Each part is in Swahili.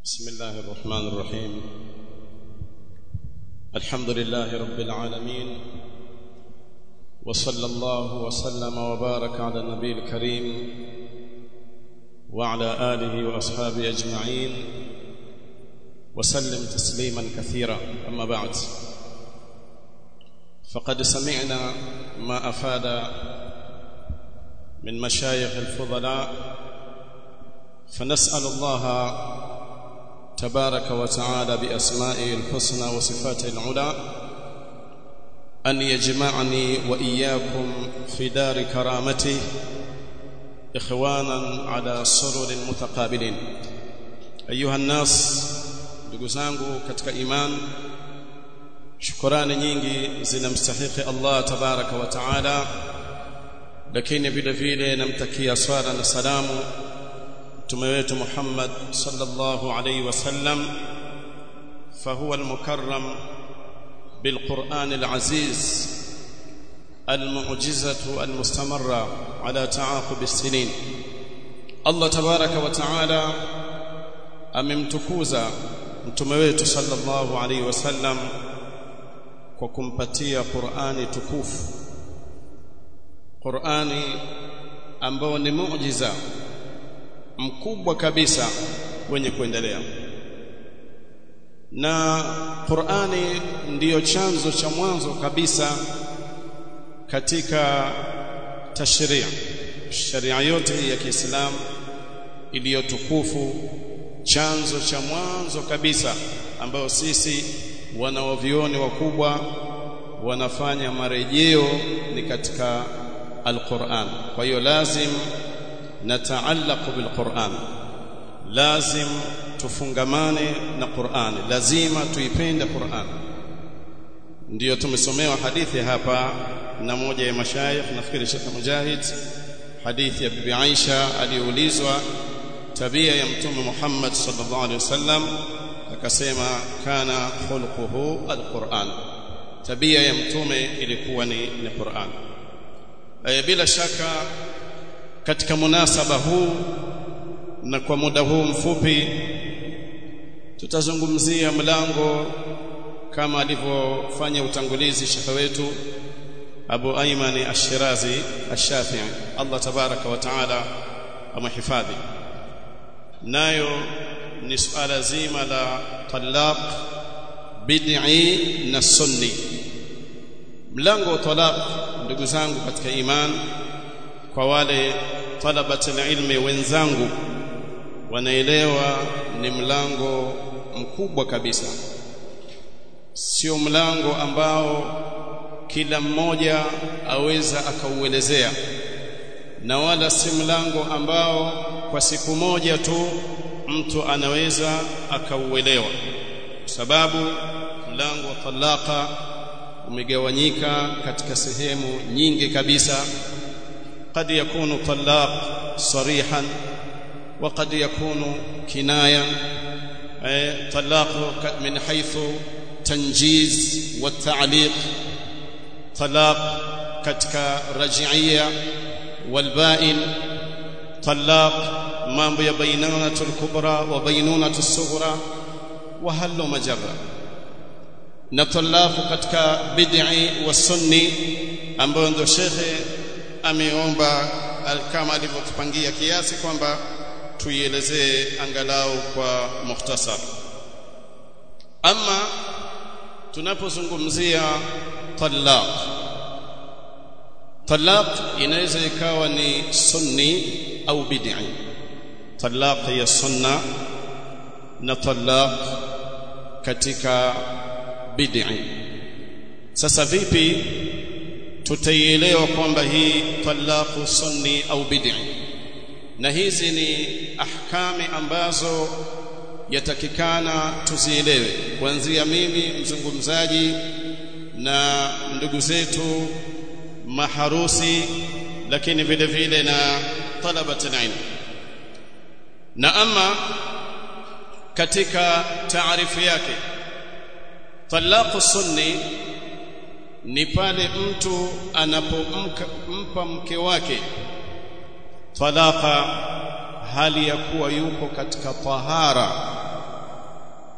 بسم الله الرحمن الرحيم الحمد لله رب العالمين وصلى الله وسلم وبارك على النبي الكريم وعلى آله وأصحابه أجمعين وسلم تسليما كثيرا أما بعد فقد سمعنا ما أفاد من مشايخ الفضلاء فنسأل الله تبارك وتعالى بأسمائه الحسنى وصفاته العلى أن يجمعني وإياكم في دار كرامته إخوانا على سرر متقابلين أيها الناس ndugu zangu katika iman shukrani nyingi zinamstahiki Allah tabaraka wa taala lakini vile vile namtakia swala na salamu mtume wetu Muhammad sallallahu alayhi wasallam fahuwa almukarram بالقرآن العزيز المعجزة المستمرة على تعاقب السنين الله تبارك وتعالى amemtukuza mtume wetu sallallahu alaihi wasallam kwa kumpatia Qur'ani tukufu Qur'ani ambao ni muujiza mkubwa kabisa wenye kuendelea na Qur'ani ndiyo chanzo cha mwanzo kabisa katika tashria sharia yote ya Kiislamu iliyotukufu chanzo cha mwanzo kabisa ambayo sisi wanaovioni wakubwa wanafanya marejeo ni katika alquran kwa hiyo lazim nataallaq bilquran lazim tufungamane na Qur'an lazima tuipende Qur'an ndiyo tumesomewa hadithi hapa na moja ya mashayikh nafikiri Sheikh Mujahid hadithi ya bibi Aisha aliyoulizwa tabia ya mtume Muhammad sallallahu alaihi wasallam akasema kana khulquhu alquran tabia ya mtume ilikuwa ni, ni Qur'an e, bila shaka katika munasaba huu na kwa muda huu mfupi tutazungumzia mlango kama alivyofanya utangulizi shekhe wetu Abu Ayman Ash-Shirazi Ash-Shafi'i Allah tabaraka wa taala amhifadhi nayo ni suala zima la talaq bid'i na sunni mlango wa talaq ndugu zangu katika iman kwa wale talabatul ilmi wenzangu wanaelewa ni mlango mkubwa kabisa sio mlango ambao kila mmoja aweza akauelezea na wala si mlango ambao kwa siku moja tu mtu anaweza akauelewa sababu mlango wa talaka umegawanyika katika sehemu nyingi kabisa قد يكون طلاق صريحا وقد يكون كناية طلاق من حيث تنجيز والتعليق طلاق كتك رجعية والبائن طلاق mambo ya bainanatul kubra wa bainanatus sughra wa hallu majarra na talafu katika bid'i wa sunni ambayo ndio shekhe ameomba kama alivyotupangia kiasi kwamba tuielezee angalau kwa mukhtasar ama tunapozungumzia talaq talaq inaweza ikawa ni sunni au bid'i talaq ya sunna na talaq katika bid'i sasa vipi tutaielewa kwamba hii talaqu sunni au bid'i na hizi ni ahkami ambazo yatakikana tuzielewe kuanzia mimi mzungumzaji na ndugu zetu maharusi lakini vile vile na talabat ilm na ama katika taarifu yake talaqu sunni ni pale mtu anapompa mke wake talaka hali ya kuwa yuko katika tahara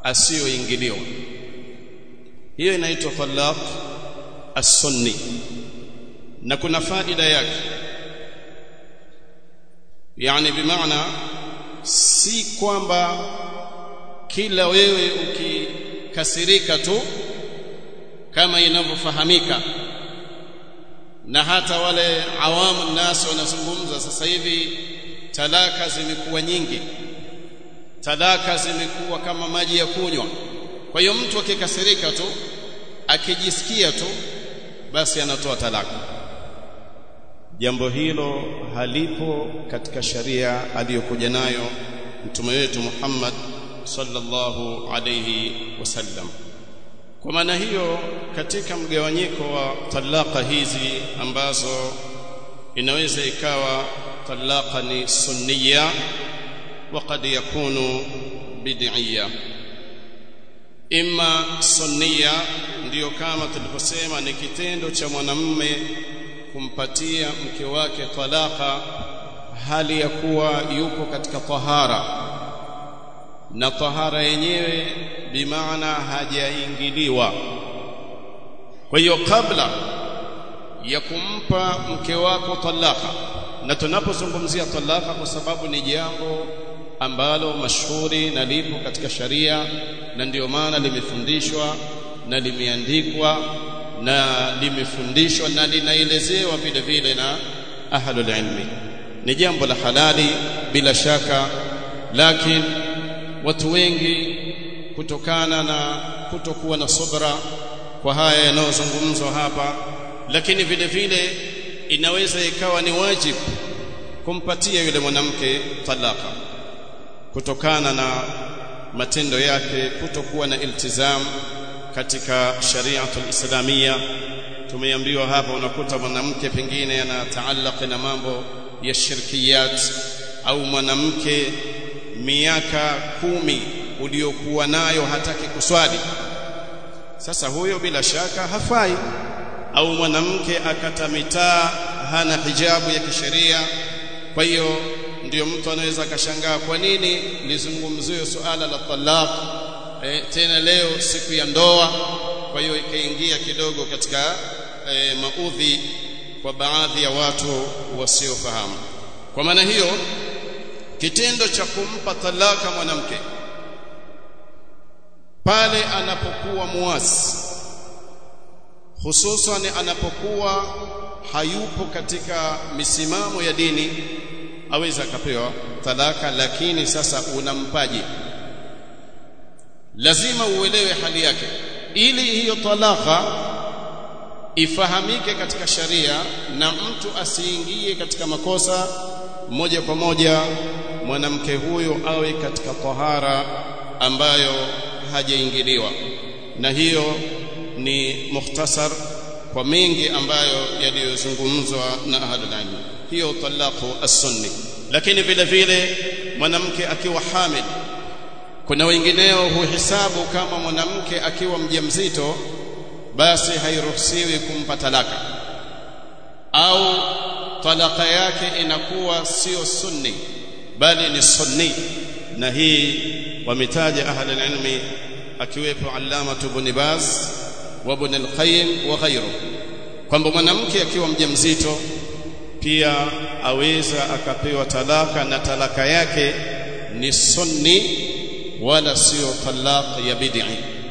asiyoingiliwa hiyo inaitwa talaq as-sunni na kuna faida yake yani bimaana si kwamba kila wewe ukikasirika tu kama inavyofahamika na hata wale awamu nasi wanazungumza sasa hivi talaka zimekuwa nyingi talaka zimekuwa kama maji ya kunywa kwa hiyo mtu akikasirika tu akijisikia tu basi anatoa talaka jambo hilo halipo katika sharia aliyokuja nayo mtume wetu Muhammad sallallahu alayhi wasallam kwa maana hiyo katika mgawanyiko wa talaka hizi ambazo inaweza ikawa talaka ni sunniya wa qad yakunu bid'iyya imma sunniya ndiyo kama tuliposema ni kitendo cha mwanamume kumpatia mke wake talaka hali ya kuwa yuko katika tahara na tahara yenyewe bimaana hajaingiliwa kwa hiyo kabla ya kumpa mke wako talaka na tunapozungumzia talaka kwa sababu ni jambo ambalo mashuhuri na lipo katika sharia na ndio maana limefundishwa na limeandikwa na limefundishwa na linaelezewa vile vile na ahlul ilmi ni jambo la halali bila shaka lakini watu wengi kutokana na kutokuwa na subra kwa haya yanayozungumzwa hapa lakini vile vile inaweza ikawa ni wajibu kumpatia yule mwanamke talaka kutokana na matendo yake kutokuwa na iltizam katika shariatul islamia tumeambiwa hapa unakuta mwanamke pengine anataallaq na mambo ya shirkiyat au mwanamke miaka kumi uliokuwa nayo hataki kuswali sasa huyo bila shaka hafai au mwanamke akata mitaa hana hijabu ya kisheria kwa hiyo ndiyo mtu anaweza akashangaa kwa nini lizungumziwe suala la talaq e, tena leo siku ya ndoa kwa hiyo ikaingia kidogo katika e, maudhi kwa baadhi ya watu wasiofahamu kwa maana hiyo kitendo cha kumpa talaka mwanamke pale anapokuwa muasi hususan anapokuwa hayupo katika misimamo ya dini aweza akapewa talaka lakini sasa unampaje lazima uelewe hali yake ili hiyo talaka ifahamike katika sharia na mtu asiingie katika makosa moja kwa moja mwanamke huyo awe katika tahara ambayo hajaingiliwa na hiyo ni mukhtasar kwa mengi ambayo yaliyozungumzwa na ahlul ilm hiyo talaqu as-sunni lakini vile vile mwanamke akiwa hamil kuna wengineo huhesabu kama mwanamke akiwa mjamzito basi hairuhusiwi kumpa talaka au talaka yake inakuwa sio sunni bali ni sunni na hii wametaja ahli ilmi akiwepo allama ibn baz wa ibn al-qayyim wa ghayru kwamba mwanamke akiwa mjamzito pia aweza akapewa talaka na talaka yake ni sunni wala sio talaq ya bid'i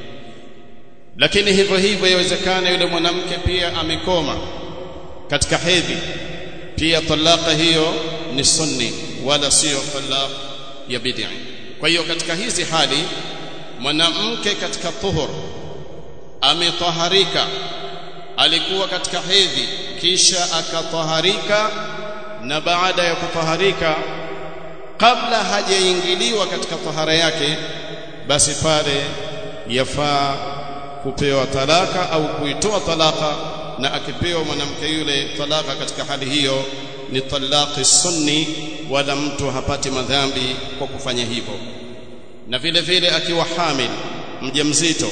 lakini hivyo hivyo yawezekana yule mwanamke pia amekoma katika hedhi pia talaka hiyo ni sunni wala sio talaq ya bid'i kwa hiyo katika hizi hali mwanamke katika tuhur ametaharika alikuwa katika hedhi kisha akataharika na baada ya kutaharika kabla hajaingiliwa katika tahara yake basi pale yafaa kupewa talaka au kuitoa talaka na akipewa mwanamke yule talaka katika hali hiyo ni talaqi sunni wala mtu hapati madhambi kwa kufanya hivyo na vile vile akiwa hamil mjamzito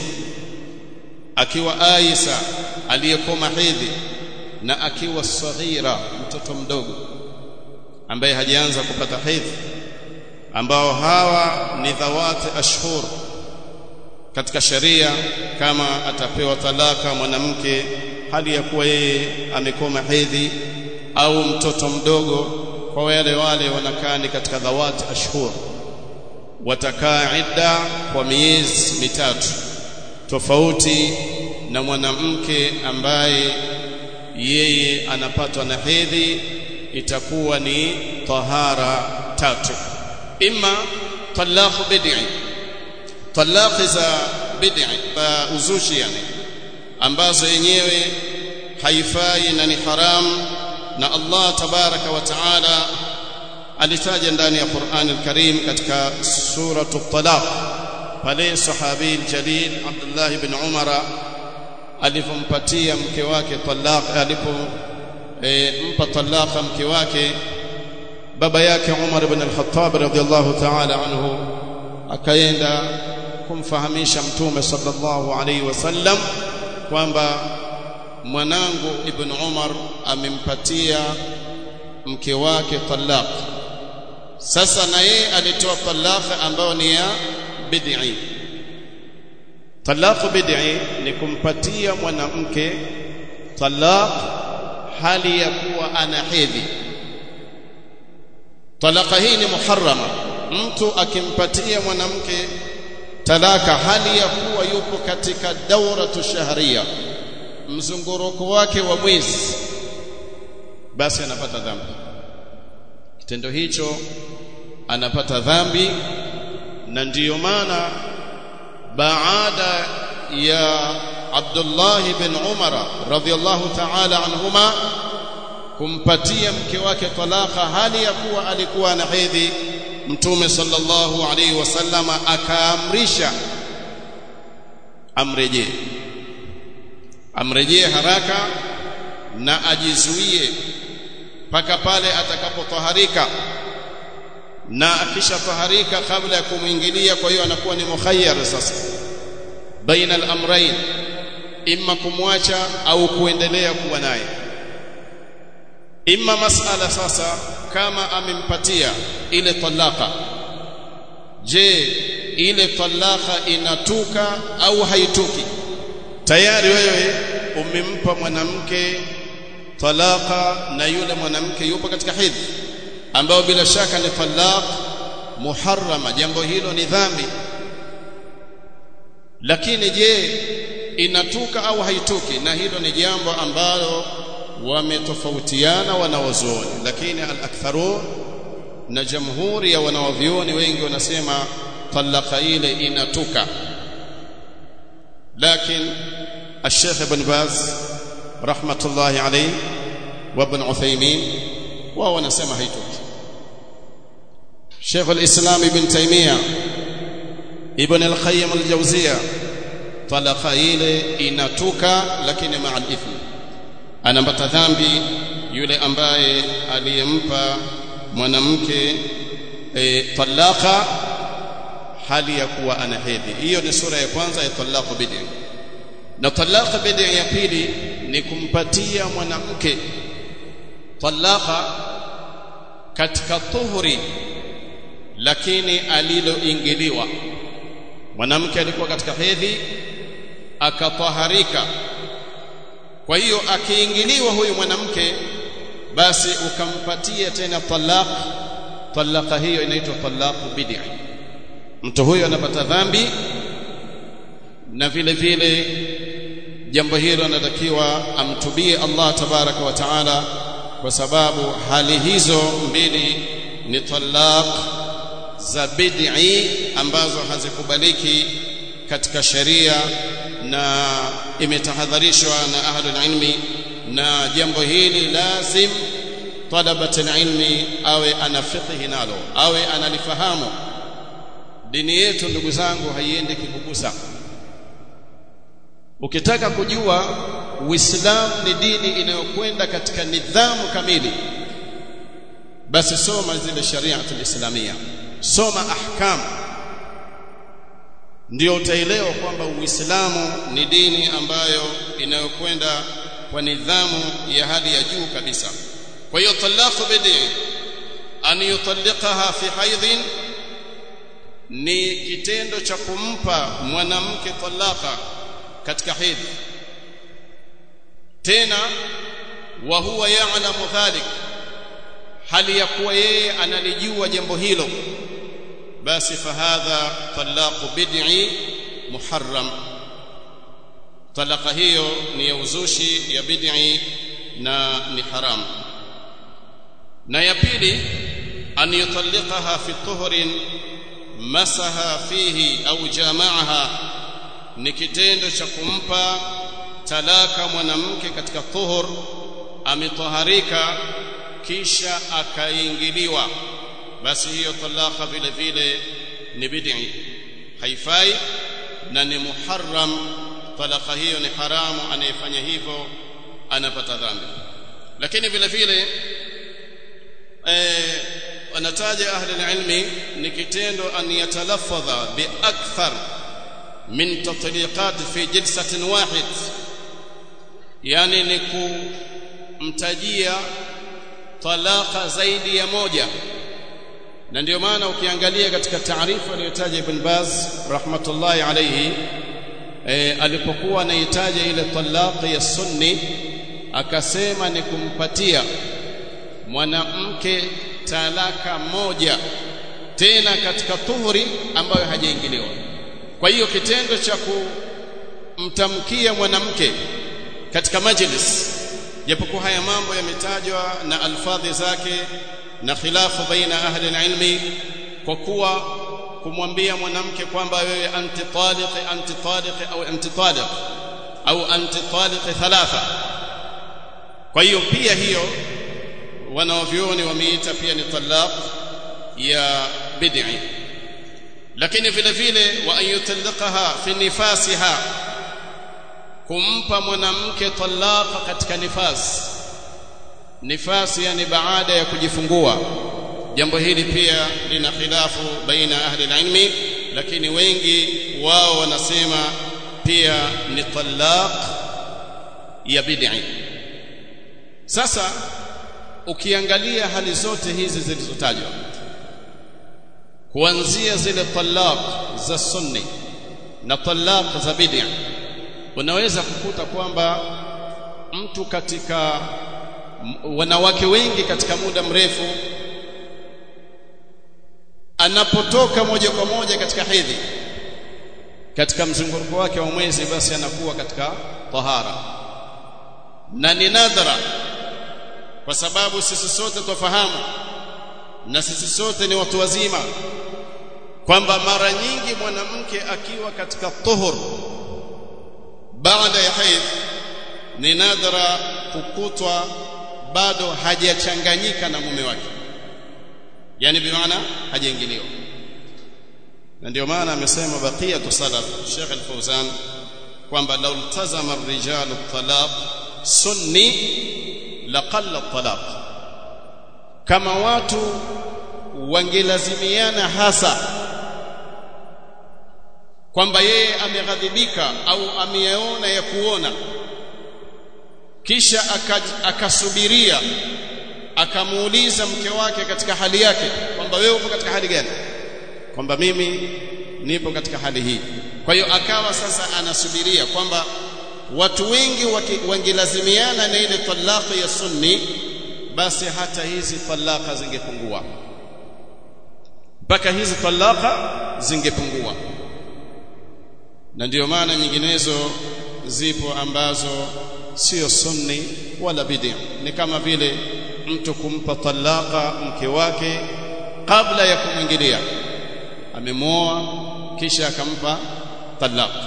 akiwa Aisha aliyekoma hedhi na akiwa saghira mtoto mdogo ambaye hajaanza kupata hedhi ambao hawa ni dhawati ashhur katika sheria kama atapewa talaka mwanamke hali ya kuwa yeye amekoma hedhi au mtoto mdogo kwa wale wale wanakaa ni katika dhawati ashhur watakaa idda kwa miezi mitatu tofauti na mwanamke ambaye yeye anapatwa na hedhi itakuwa ni tahara tatu imma talaq bid'i talaq za bid'i uh, uzushi yani ambazo yenyewe haifai na ni haram na Allah tabaraka wa taala alitaja ndani ya Qur'an al-Karim katika suratu at-Talaq pale sahabi al-jalil Abdullah ibn Umar alipompatia mke wake talaq alipo e, mpa talaka mke wake baba yake Umar ibn al-Khattab radhiyallahu ta'ala anhu akaenda kumfahamisha mtume sallallahu alaihi wasallam kwamba mwanangu ibn Umar amempatia mke wake talaq sasa na yeye alitoa talaka ambayo ni ya bid'i talaq bid'i ni kumpatia mwanamke talaq hali ya kuwa ana hedhi talaka hii ni muharrama mtu akimpatia mwanamke talaka hali ya kuwa yupo katika dauratu shahria mzunguruko wake wa mwezi basi anapata dhambi kitendo hicho anapata dhambi na ndiyo maana baada ya Abdullah bin Umar radhiyallahu ta'ala anhuma kumpatia mke wake talaka hali ya kuwa alikuwa na hedhi mtume sallallahu alaihi wasallama akaamrisha amrejee amrejee haraka na ajizuie mpaka pale atakapotaharika na akishafaharika kabla ya kumwingilia kwa hiyo anakuwa ni mukhayyar sasa baina al-amrayn imma kumwacha au kuendelea kuwa naye imma masala sasa kama amempatia ile talaka je ile talaka inatuka au haituki tayari wewe umempa mwanamke talaka na yule mwanamke yupo katika hedhi ambao bila shaka ni talaq muharrama jambo hilo ni dhambi lakini je inatuka au haituki na hilo ni jambo ambalo wametofautiana wanawazuoni lakini al-aktharu na jamhuri ya wanawavyuoni wengi wanasema talaka ile inatuka lakini الشيخ ابن باز رحمة الله عليه وابن عثيمين وهو نسمى هيتوك شيخ الإسلام ابن تيمية ابن القيم الجوزية طلق ile inatuka lakini مع الإثم anapata dhambi yule ambaye aliyempa mwanamke e, talaka hali ya kuwa ana hedhi hiyo ni sura ya kwanza ya talaqu bid'i na talaka bid'a ya pili ni kumpatia mwanamke talaka katika tuhuri lakini aliloingiliwa mwanamke alikuwa katika hedhi akataharika kwa hiyo akiingiliwa huyu mwanamke basi ukampatia tena talaq talaka hiyo inaitwa talaqu bid'a mtu huyo anapata dhambi na vile vile jambo hilo anatakiwa amtubie Allah tabaraka wa taala kwa sababu hali hizo mbili ni talaq za bid'i ambazo hazikubaliki katika sheria na imetahadharishwa na ahlul ilmi na jambo hili lazim talabat ilmi awe ana fiqhi nalo awe analifahamu dini yetu ndugu zangu haiendi kikugusa ukitaka kujua uislamu ni dini inayokwenda katika nidhamu kamili basi soma zile sharia islamia soma ahkam ndio utaelewa kwamba uislamu ni dini ambayo inayokwenda kwa nidhamu ya hali ya juu kabisa kwa hiyo talaqu bidi an yutalliqaha fi haidhin ni kitendo cha kumpa mwanamke talaka katika hedhi tena wa huwa ya'lamu dhalik hali ya kuwa yeye analijua jambo hilo basi fahadha talaqu bid'i muharram talaka hiyo ni ya uzushi ya bid'i na ni haram na ya pili an yutallaqaha fi tuhrin masaha fihi au jamaaha ni kitendo cha kumpa talaka mwanamke katika tuhur ametoharika kisha akaingiliwa basi hiyo talaka vile vile ni bid'i haifai na ni muharram talaka hiyo ni haramu anayefanya hivyo anapata dhambi lakini vile vile eh wanataja ahli alilmi ni kitendo an yatalaffadha bi akthar min tatliqat fi jilsatin wahid yani ni kumtajia talaka zaidi ya moja na ndio maana ukiangalia katika taarifa aliyotaja Ibn Baz rahmatullahi alayhi e, alipokuwa anahitaja ile talaqi ya sunni akasema ni kumpatia mwanamke talaka moja tena katika tuhuri ambayo hajaingiliwa kwa hiyo kitendo cha kumtamkia mwanamke katika majlis japokuwa haya mambo yametajwa na alfadhi zake na khilafu baina ahli ilmi kwa kuwa kumwambia mwanamke kwamba wewe anti taliq anti taliq au anti taliq au anti taliq thalatha kwa hiyo pia hiyo wanaovyoni wameita pia ni talaq ya bid'i lakini vile vile wa an yutallaqaha fi nifasiha kumpa mwanamke talaka katika nifasi nifasi yani baada ya kujifungua jambo hili pia lina khilafu baina ahli ilmi lakini wengi wao wanasema pia ni talaq ya bid'i sasa ukiangalia hali zote hizi zilizotajwa kuanzia zile talaq za sunni na talaq za bid'a unaweza kukuta kwamba mtu katika wanawake wengi katika muda mrefu anapotoka moja kwa moja katika hedhi katika mzunguruko wake wa mwezi basi anakuwa katika tahara na ni nadhara kwa sababu sisi sote tufahamu na sisi sote ni watu wazima kwamba mara nyingi mwanamke akiwa katika tuhur baada ya haidh ni nadhara kukutwa bado hajachanganyika na mume wake yani bimaana hajaingiliwa na ndio maana amesema baqiyatu salaf Sheikh Al-Fauzan kwamba law iltazama ar-rijalu talaq sunni laqalla talaq kama watu wangelazimiana hasa kwamba yeye ameghadhibika au ameyaona ya kuona kisha akasubiria akamuuliza mke wake katika hali yake kwamba wewe upo katika hali gani kwamba mimi nipo katika hali hii kwa hiyo akawa sasa anasubiria kwamba watu wengi wangelazimiana na ile talaka ya sunni basi hata hizi talaka zingepungua mpaka hizi talaka zingepungua na ndiyo maana nyinginezo zipo ambazo sio sunni wala bid'a ni kama vile mtu kumpa talaka mke wake kabla ya kumwingilia amemwoa kisha akampa talaka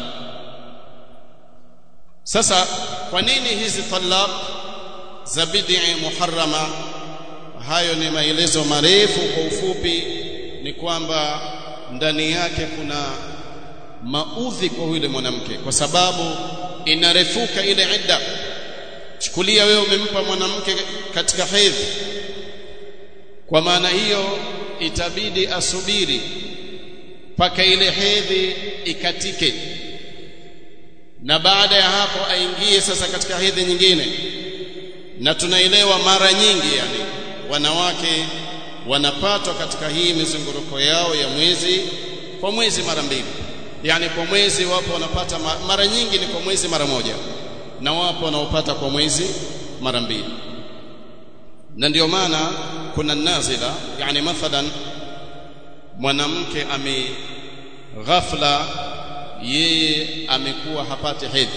sasa kwa nini hizi talaq za bid'i muharrama hayo ni maelezo marefu kwa ufupi ni kwamba ndani yake kuna maudhi kwa yule mwanamke kwa sababu inarefuka ile idda chukulia wewe umempa mwanamke katika hedhi kwa maana hiyo itabidi asubiri mpaka ile hedhi ikatike na baada ya hapo aingie sasa katika hedhi nyingine na tunaelewa mara nyingi yani wanawake wanapatwa katika hii mizunguruko yao ya mwezi kwa mwezi mara mbili yani kwa mwezi wapo wanapata mara nyingi ni kwa mwezi mara moja na wapo wanaopata kwa mwezi mara mbili na ndio maana kuna nazila yani mathalan mwanamke ame ghafla yeye amekuwa hapati hedhi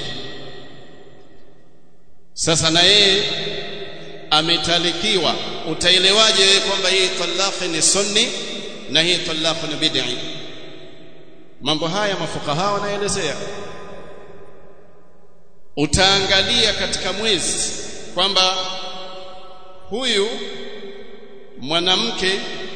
sasa na yeye ametalikiwa utaelewaje wewe kwamba hii talaqi ni sunni na hii talaqi ni bid'i mambo haya mafukaha wanaelezea utaangalia katika mwezi kwamba huyu mwanamke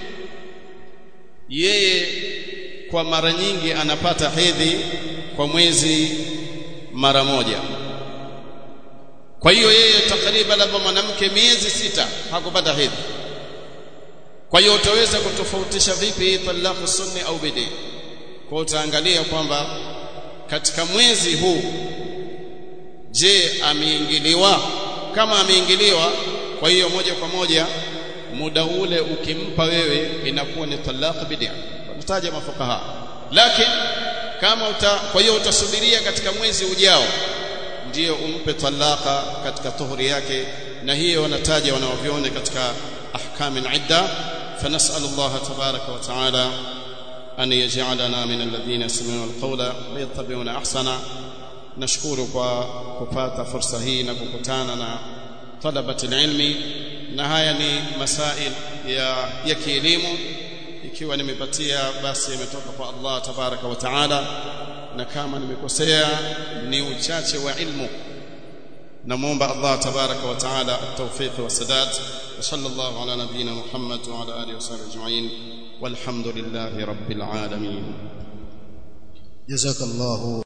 yeye kwa mara nyingi anapata hedhi kwa mwezi mara moja kwa hiyo yeye takriban labda mwanamke miezi sita hakupata hedhi kwa hiyo utaweza kutofautisha vipi talaqu sunni au bidi kwa utaangalia kwamba katika mwezi huu je ameingiliwa kama ameingiliwa kwa hiyo moja kwa moja muda ule ukimpa wewe inakuwa ni talaq bid'a wanataja mafukaha lakini kama uta, kwa hiyo utasubiria katika mwezi ujao ndiyo umpe talaka katika tuhuri yake na hiyo wanataja wanaoviona katika ahkam al-idda فنسال الله تبارك وتعالى أن يجعلنا من الذين يستمعون القول ويتبعون أحسنه nashukuru kwa kupata fursa hii na kukutana na talabati ilmi na haya ni masail ya ya kielimu ikiwa nimepatia basi imetoka kwa Allah tabaraka wa taala na kama nimekosea ni uchache wa ilmu namuomba Allah tabaraka wa taala at-tawfiq wa sadad wa sallallahu ala nabiyyina Muhammad wa ala alihi wa sahbihi ajma'in walhamdulillahi rabbil alamin jazakallahu